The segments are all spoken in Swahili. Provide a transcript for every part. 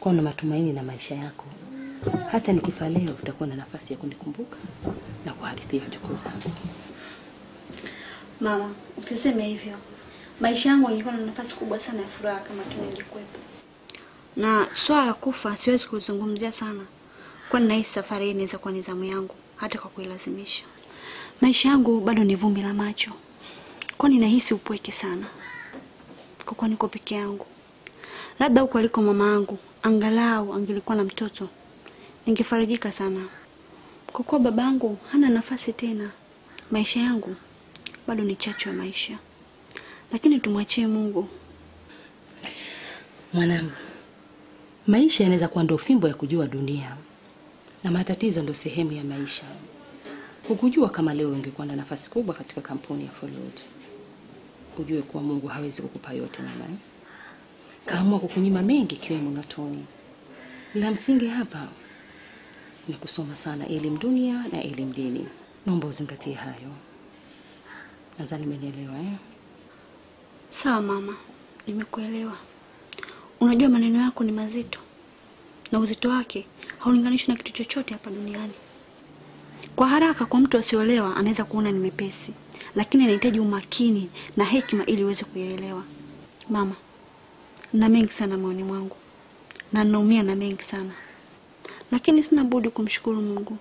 kuwa na matumaini na maisha yako. Hata nikifa leo utakuwa na nafasi ya kunikumbuka na kuhadithia wajukuu zangu. Mama, usiseme hivyo. Maisha yangu yangekuwa na nafasi kubwa sana ya furaha kama tu ningekuwepo. Na swala la kufa siwezi kuzungumzia sana, kwani nahisi safari hii inaweza kuwa ni zamu yangu, hata kwa kuilazimisha. Maisha yangu bado ni vumbi la macho, kwani nahisi upweke sana kwa kuwa niko peke yangu. Labda huko aliko mama yangu, angalau angelikuwa na mtoto, ningefarijika sana. Kwa kuwa baba yangu hana nafasi tena, maisha yangu bado ni chachu ya maisha, lakini tumwachie Mungu. Mwanangu, maisha yanaweza kuwa ndo fimbo ya kujua dunia na matatizo ndo sehemu ya maisha. Hukujua kama leo ungekuwa na nafasi kubwa katika kampuni ya Follood. Ujue kuwa Mungu hawezi kukupa yote mama. eh? Kaamua kukunyima mengi ikiwemo na Toni. La msingi hapa ni kusoma sana elimu dunia na elimu dini. Naomba uzingatie hayo. Nadhani umenielewa eh? Sawa mama, nimekuelewa. Unajua maneno yako ni mazito na uzito wake haulinganishwi na kitu chochote hapa duniani. Kwa haraka, kwa mtu asioelewa anaweza kuona ni mepesi, lakini inahitaji umakini na hekima ili uweze kuyaelewa. Mama, na mengi sana moyoni mwangu na ninaumia na mengi sana, lakini sina budi kumshukuru Mungu.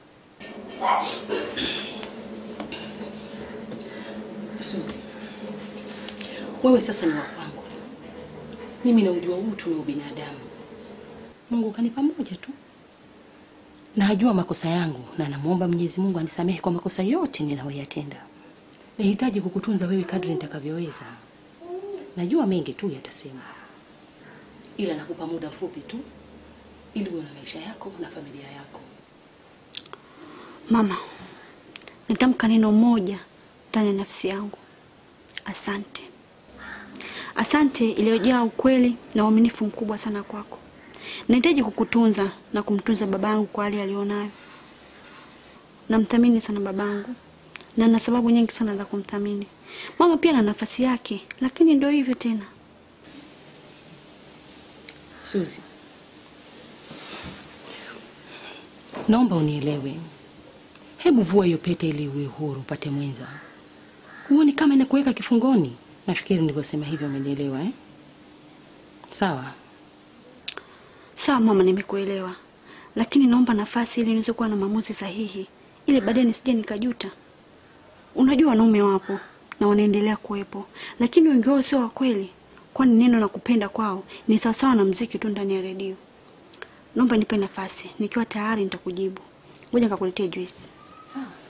Suzi, wewe sasa ni wa kwangu. Mimi naujua utu na ubinadamu. Mungu kanipa moja tu, najua makosa yangu na namwomba Mwenyezi Mungu anisamehe kwa makosa yote ninayoyatenda. Nahitaji kukutunza wewe kadri nitakavyoweza. Najua mengi tu yatasema, ila nakupa muda mfupi tu ili uwe na maisha yako na familia yako. Mama, nitamka neno moja ndani ya nafsi yangu. Asante. Asante iliyojaa ukweli na uaminifu mkubwa sana kwako. Nahitaji kukutunza na kumtunza babangu kwa hali alionayo. Namthamini sana babangu na na sababu nyingi sana za kumthamini. Mama pia na nafasi yake, lakini ndio hivyo tena. Suzi, naomba unielewe. Hebu vua hiyo pete ili uwe huru, upate mwenza. Huoni kama inakuweka kifungoni? Nafikiri nilivyosema hivyo umenielewa eh? Sawa. Sawa mama, nimekuelewa, lakini naomba nafasi ili niweze kuwa na maamuzi sahihi, ili baadaye nisije nikajuta. Unajua wanaume wapo na wanaendelea kuwepo, lakini wengi wao sio wa kweli, kwani neno la kupenda kwao ni sawasawa na mziki tu ndani ya redio. Naomba nipe nafasi, nikiwa tayari nitakujibu. Ngoja nikakuletea juisi. Sawa.